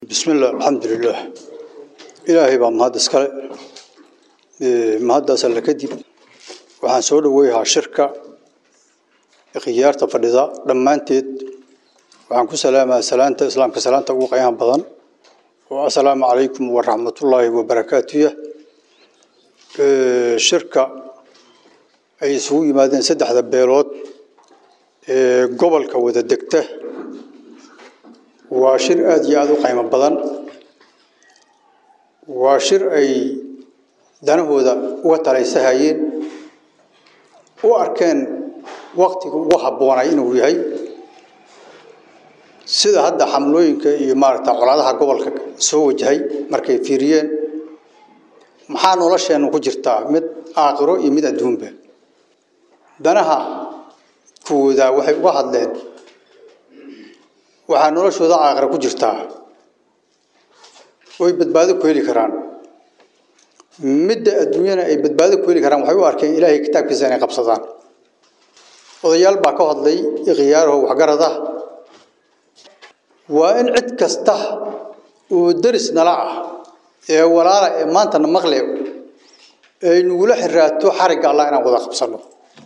بسم الله الحمد لله إلهي بaa mahad iskale mahaddaas alla kadib waxaan soo dhaweyhaa shirka khiyaarta fadhida dhammaanteed waxaan ku salaamaa salaanta islaamka salaanta ugu qiimaha badan oo assalaamu calaykum waraxmatullaahi wabarakaatuh shirka ay isugu yimaadeen saddexda beelood ee gobolka wada degta waa shir aada iyo aada u qiimo badan waa shir ay danahooda uga talaysahayeen u arkeen waktiga ugu habboonay inuu yahay sida hadda xamlooyinka iyo maaragta colaadaha gobolka soo wajahay markay fiiriyeen maxaa nolosheennu ku jirtaa mid aakhiro iyo mid adduunba danaha kuwooda waxay uga hadleen waxaa noloshooda aakhira ku jirtaa oy badbaado ku heli karaan midda adduunyana ay badbaado ku heli karaan waxay u arkeen ilaahay kitaabkiisa inay qabsadaan odayaal baa ka hadlay ikhyaaraho waxgarad ah waa in cid kasta oo deris nala ah ee walaala ee maantana maqle ay nagula xiraato xarigga allah inaan wada qabsanno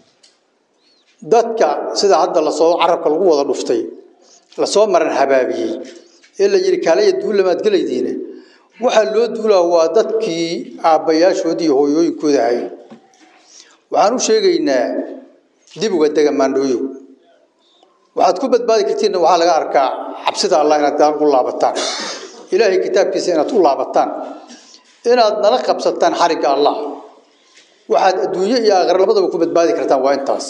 dadka sida hadda lasoo carabka lagu wada dhuftay lasoo maran habaabiyey ee la yidhi kaalaya duullamaad gelaydiine waxaa loo duulaa waa dadkii aabbayaashoodii iyo hooyooyinkooda ahay waxaan u sheegaynaa dib uga dega maandhooyo waxaad ku badbaadi kartiinna waxaa laga arkaa cabsida allah inaad gaal u laabataan ilaahay kitaabkiisa inaad u laabataan inaad nala qabsataan xarigga allah waxaad adduunyo iyo aakhira labadaba ku badbaadi kartaan waa intaas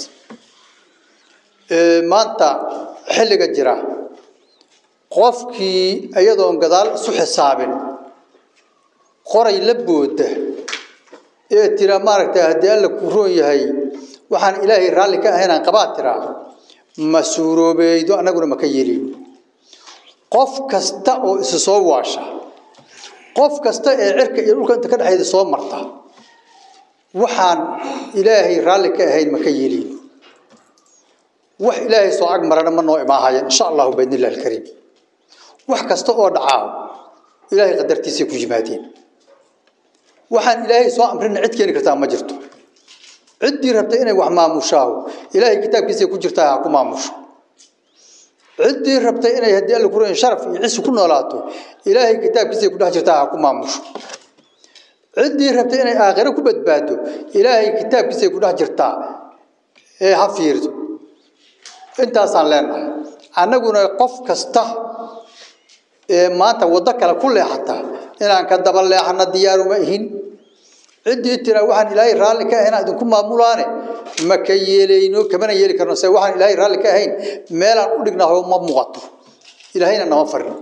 maanta xilliga jira qofkii iyadoon gadaal isu xisaabin qoray la booda ee tira maaragtay haddii alla ku roon yahay waxaan ilaahay raalli ka ahaynaan qabaa tiraa ma suuroobeeydo annaguna ma ka yeelin qof kasta oo isu soo waasha qof kasta ee cirka iyo dhulka inta ka dhexeeda soo marta waxaan ilaahay raalli ka ahayn ma ka yeelin wax ilaahay soo ag marana ma noo imaahayeen insha allahu baidn illahi alkariim wax kasta oo dhacaa ilaahay qadartiisay ku yimaadeen waxaan ilaahay soo amrina cid keeni kartaa ma jirto ciddii rabta inay wax maamushaaho ilaahay kitaabkiisay ku jirtaa ha ku maamusho ciddii rabta inay haddii alla kuran sharaf iyo cisi ku noolaato ilaahay kitaabkiisay ku dhex jirtaa ha ku maamusho ciddii rabta inay aakhiro ku badbaado ilaahay kitaabkiisay ku dhex jirtaa ee ha fiirto intaasaan leenahay annaguna qof kasta ee maanta waddo kale ku leexata inaan ka daba leexana diyaaruma ihin ciddii tiraa waxaan ilaahay raalli ka ahayn idinku maamulaane ma ka yeelayno kamana yeeli karno se waxaan ilaahay raalli ka ahayn meelaan u dhignaho ma muuqato ilaahayna nama farin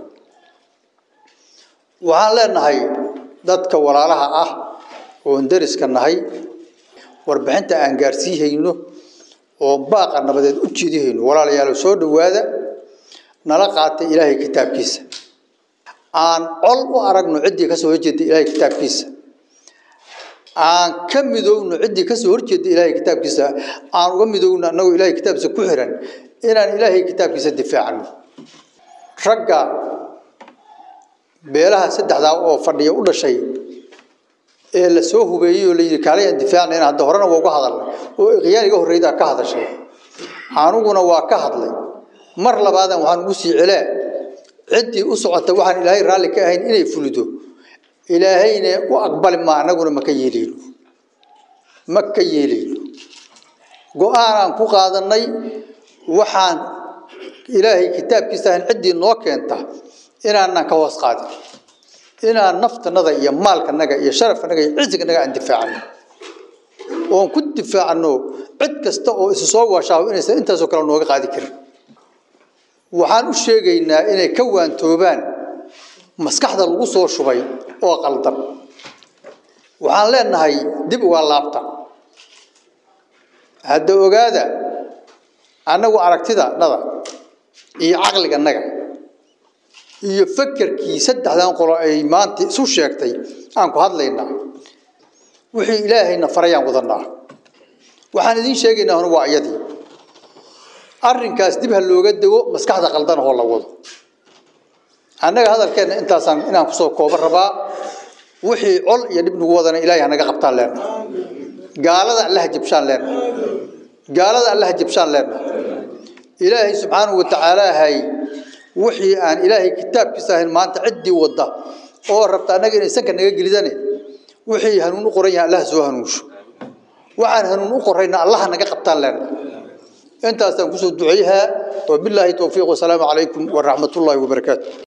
waxaan leenahay dadka walaalaha ah oon deriska nahay warbixinta aan gaarsiihayno oo baaqa nabadeed u jeedihayno walaalayaalo soo dhowaada nala qaata ilaahay kitaabkiisa aan col u aragno ciddii kasoo horjeeda ilaahay kitaabkiisa aan ka midowno ciddii kasoo horjeeda ilaahay kitaabkiisa aan uga midowno annagoo ilaahay kitaabkiisa ku xiran inaan ilaahay kitaabkiisa difaacno ragga beelaha saddexdaa oo fadhiya u dhashay ee la soo hubeeyey oo la yidhi kaalay aan difaacnayna hadda horena waa uga hadalnay oo ikhyaar iga horreydaa ka hadashay anuguna waa ka hadlay mar labaadan waxaan ugu sii celaa ciddii u socota waxaan ilaahay raalli ka ahayn inay fulido ilaahayna u aqbali maa annaguna ma ka yeelayno ma ka yeelayno go-aanaan ku qaadannay waxaan ilaahay kitaabkiisa ahayn ciddii noo keenta inaanan ka hoos qaadin inaan naftanada iyo maalkanaga iyo sharafkanaga iyo cisiganaga aan difaacano oon ku difaacno cid kasta oo isu soo waashaaho inaysan intaasoo kale nooga qaadi karin waxaan u sheegaynaa inay ka waantoobaan maskaxda lagu soo shubay oo qaldan waxaan leenahay dib uga laabta hadda ogaada annagu aragtidanada iyo caqliganaga iyo fakerkii saddexdan qolo ay maanta isu sheegtay aan ku hadlaynaa wixii ilaahayna farayaan wadanaa waxaan idiin sheegaynaa hore waa iyadii arrinkaas dib ha looga dego maskaxda qaldanahoo la wado annaga hadalkeenna intaasaan inaan kusoo kooban rabaa wixii col iyo dhib nagu wadana ilaahay hanaga qabtaan leenna gaalada allaha jabshaan leenna gaalada allaha jabshaan leenna ilaahay subxaanahu wa tacaala hay wixii aan ilaahay kitaabkiisa ahayn maanta ciddii wadda oo rabta annaga inay sanka naga gelidane wixii hanuun u qoran yahay allaha soo hanuunsho waxaan hanuun u qorayna allaha naga qabtaan leenna intaasaan kusoo duceeyahaa وبالله توفيق والسلام عليكم ورحمة الله وبركاته